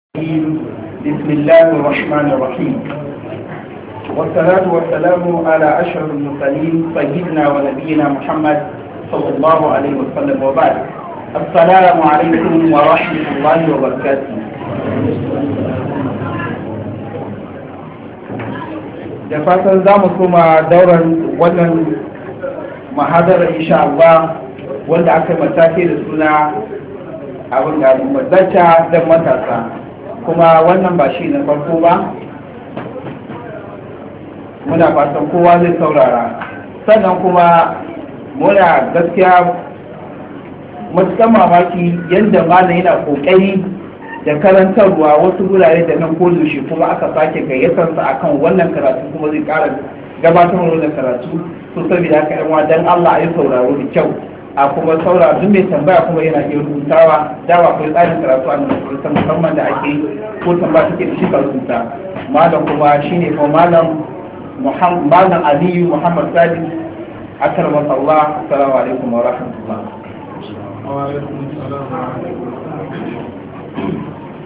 الرجيم بسم الله الرحمن الرحيم والصلاة والسلام على أشرف المرسلين سيدنا ونبينا محمد صلى الله عليه وسلم وبعد السلام عليكم ورحمة الله وبركاته da fatan za mu koma dauran wannan mahadara insha Allah wanda aka matake da suna abin da mazata don matasa kuma wannan ba shi na farko ba muna fatan kowa zai saurara sannan kuma muna gaskiya matukan mamaki yadda malam yana kokari da karantarwa wasu gurare da nan kodo shi kuma aka sake gayyatarsa akan wannan karatu kuma zai kara gabatar wannan karatu so saboda haka yan dan Allah a yi sauraro da kyau a kuma saura duk mai tambaya kuma yana iya rubutawa dawa akwai tsarin karatu a nan musamman da ake ko tambaya take da shi ka rubuta malam kuma shine ko malam malam aliyu muhammad sadi akar masa Allah assalamu alaikum wa rahmatullah wa alaikum assalam wa rahmatullah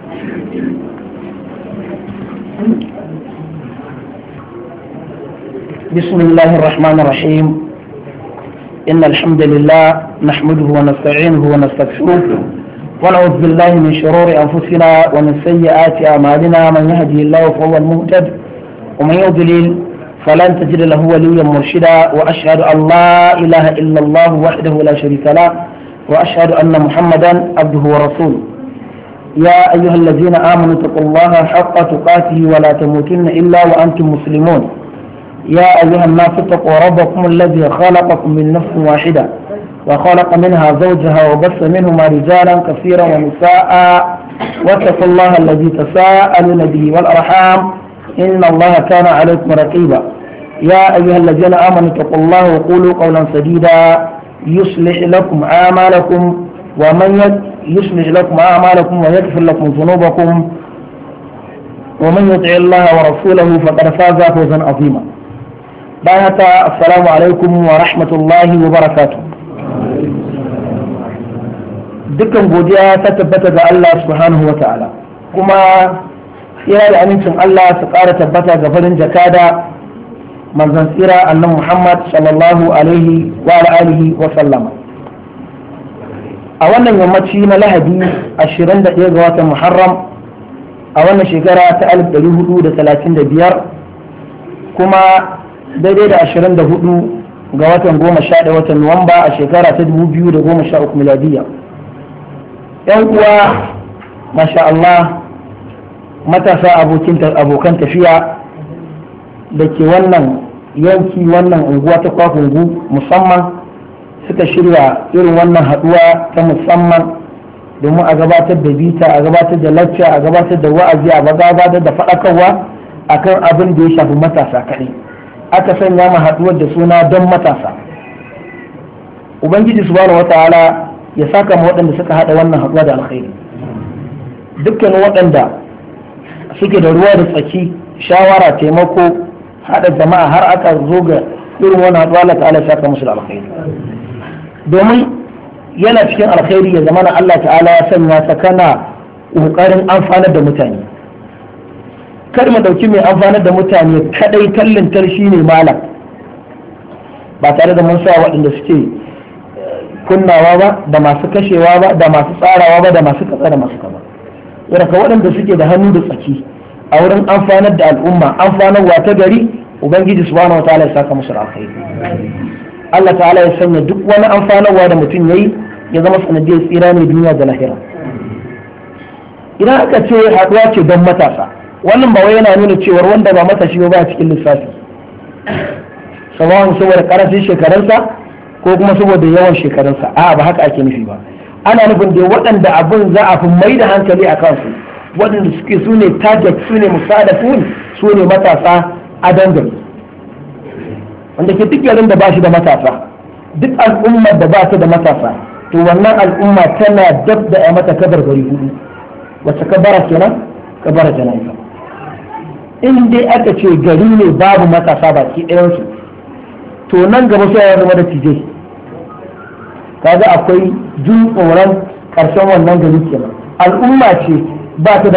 بسم الله الرحمن الرحيم إن الحمد لله نحمده ونستعينه ونستغفره ونعوذ بالله من شرور أنفسنا ومن سيئات أعمالنا من يهدي الله فهو المهتد ومن يضلل فلن تجد له وليا مرشدا وأشهد أن لا إله إلا الله وحده لا شريك له وأشهد أن محمدا عبده ورسوله يا أيها الذين آمنوا اتقوا الله حق تقاته ولا تموتن إلا وأنتم مسلمون يا أيها الناس اتقوا ربكم الذي خلقكم من نفس واحدة وخلق منها زوجها وبث منهما رجالا كثيرا ونساء واتقوا الله الذي تساءلون به والأرحام إن الله كان عليكم رقيبا يا أيها الذين آمنوا اتقوا الله وقولوا قولا سديدا يصلح لكم أعمالكم ومن يصلح لكم أعمالكم ويغفر لكم ذنوبكم ومن يطع الله ورسوله فقد فاز فوزا عظيما بعد السلام عليكم ورحمة الله وبركاته dukkan godiya ta tabbata ga Allah subhanahu wa ta'ala kuma tsira da amincin Allah su ƙara tabbata ga farin jakada manzon tsira annan Muhammad sallallahu alaihi wa alihi wa sallama a wannan yammaci na lahadi 21 ga watan Muharram a wannan shekara ta 1435 kuma daidai da 24 ga watan 11 watan Nuwamba a shekara ta 2013 miladiyya yan uwa masha Allah matasa abokan tafiya da ke wannan yanki wannan unguwa ta kwakungu musamman suka shirya irin wannan haduwa ta musamman domin a gabatar da bita a gabatar da lacca a gabatar da wa'azi a gabatar da faɗakarwa akan abin da ya shafi matasa kaɗai aka sanya ma haduwar da suna don matasa ubangiji subhanahu wataala ya saka ma waɗanda suka haɗa wannan haɗuwa da alkhairi dukkan waɗanda suke da ruwa da tsaki shawara taimako haɗa jama'a har aka zo ga irin wannan haɗuwa Allah ta'ala ya saka musu da alkhairi domin yana cikin alkhairi ya zama na Allah ta'ala ya sanya ta kana ƙoƙarin amfanar da mutane kar mu ɗauki mai amfanar da mutane kadai tallintar shi ne malam ba tare da mun sa waɗanda suke kunnawa ba da masu kashewa ba da masu tsarawa ba da masu katsa da masu kaza daga waɗanda suke da hannu da tsaki a wurin amfanar da al'umma amfanarwa ta gari ubangiji subhanahu wataala ya saka musu alkhairi Allah ta'ala ya sanya duk wani amfanarwa da mutum yayi ya zama sanadiyar tsira ne duniya da lahira idan aka ce haɗuwa ce don matasa wannan ba wai yana nuna cewar wanda ba matashi ba a cikin lissafi sabawan saboda karancin shekarunsa ko kuma saboda yawan shekarunsa a ba haka ake nufi ba ana nufin da waɗanda abin za a fi mai da hankali a kansu waɗanda suke su ne target su ne musadafun su ne matasa a dangane wanda ke duk yarin da ba shi da matasa duk al'ummar da ba ta da matasa to wannan al'umma tana dab da ya mata kabar gari hudu wacce kabara kenan kabara jana'iza in dai aka ce gari ne babu matasa baki ɗayansu to nan gaba sai ya zama da tijai kaga akwai jin tsoron ƙarshen wannan gari kenan al'umma ce ba ta da